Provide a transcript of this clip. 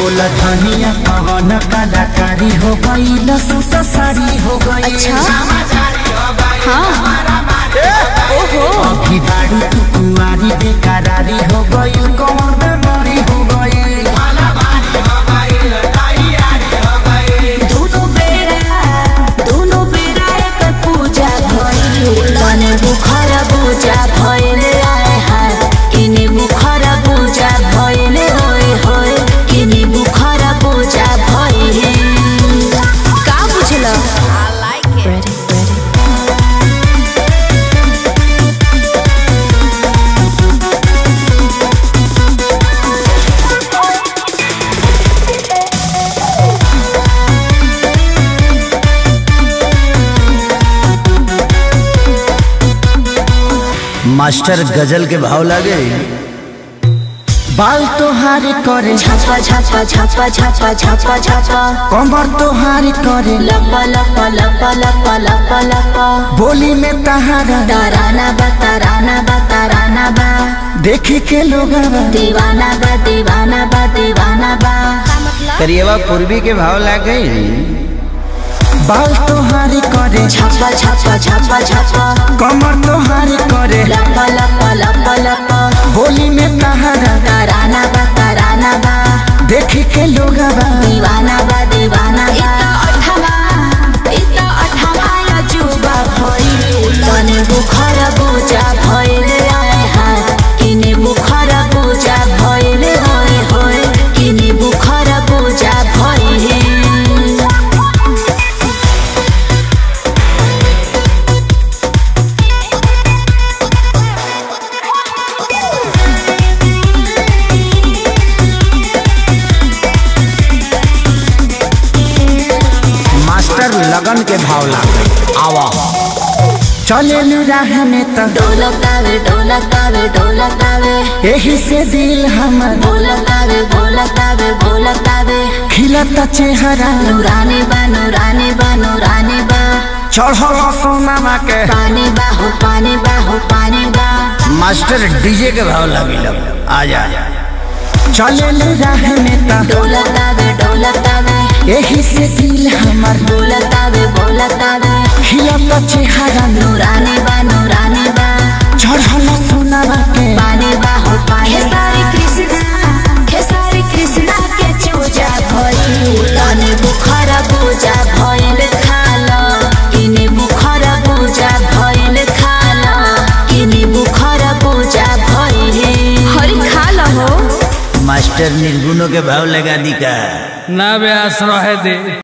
बोला धनिया पवन कलाकारी हो गई लसूट साड़ी हो गई अच्छा हाँ ओहो अभी बाड़ी तू कुंवारी बेकरारी हो गई कौन बेमारी हो गई दोनों बेरा दोनों बेरा एक पूजा भइल तने बुखार पूजा भइल आए हाय किने बुखार पूजा भइल होय होय किने बुखार पूजा भइल का बुझल I like it ready ready master गजल के भाव लागे बाल तोहार करे छापा छापा छापा छापा छापा छापा कमर तोहार करे लपा लपा लपा लपा लपा लपा बोली में तहारा ताराना बा ताराना बा ताराना बा देखी के लोग दीवाना बा दीवाना बा दीवाना बा करिएवा पूर्वी के भाव लागे बाल तोहार करे छापा छापा छापा छापा कमर तोहार करे लपा लपा लपा लपा बोली में तहारा ताराना बा ताराना बा देखी के लोग दीवाना बा दीवाना बा अठवा इता अठवा या जुबा भइल तने बुखार पूजा भइल आए हाय किने बुखार पूजा भइल होय होय किने बुखार पूजा भइल मास्टर लगन के भाव लागे आवा चले राह में त ढोलकावे ढोलकावे ढोलकावे यही से दिल हमर बोलकावे बोलकावे बोलकावे खिलता चेहरा नूरानी बा नूरानी बा नूरानी बा चढ़ल सोनामा के पानी बा हो पानी बा हो पानी बा मास्टर डीजे के भाव लगी आ जा चले राह में त ढोलकावे ढोलकावे यही से दिल हमर बोलकावे बोलकावे खिलता चेहरा नूरानी बा नूरानी बा चढ़ल सोनामा के पानी बा हो पानी खेसारी कृष्णा खेसारी कृष्णा के चूजा भइल तने बुखार पूजा भइल खाल किने बुखार पूजा भइल खाल किने बुखार पूजा भइल हरि खाल हो मास्टर निर्गुणों के भाव लगा दी का ना बे आश्रय दे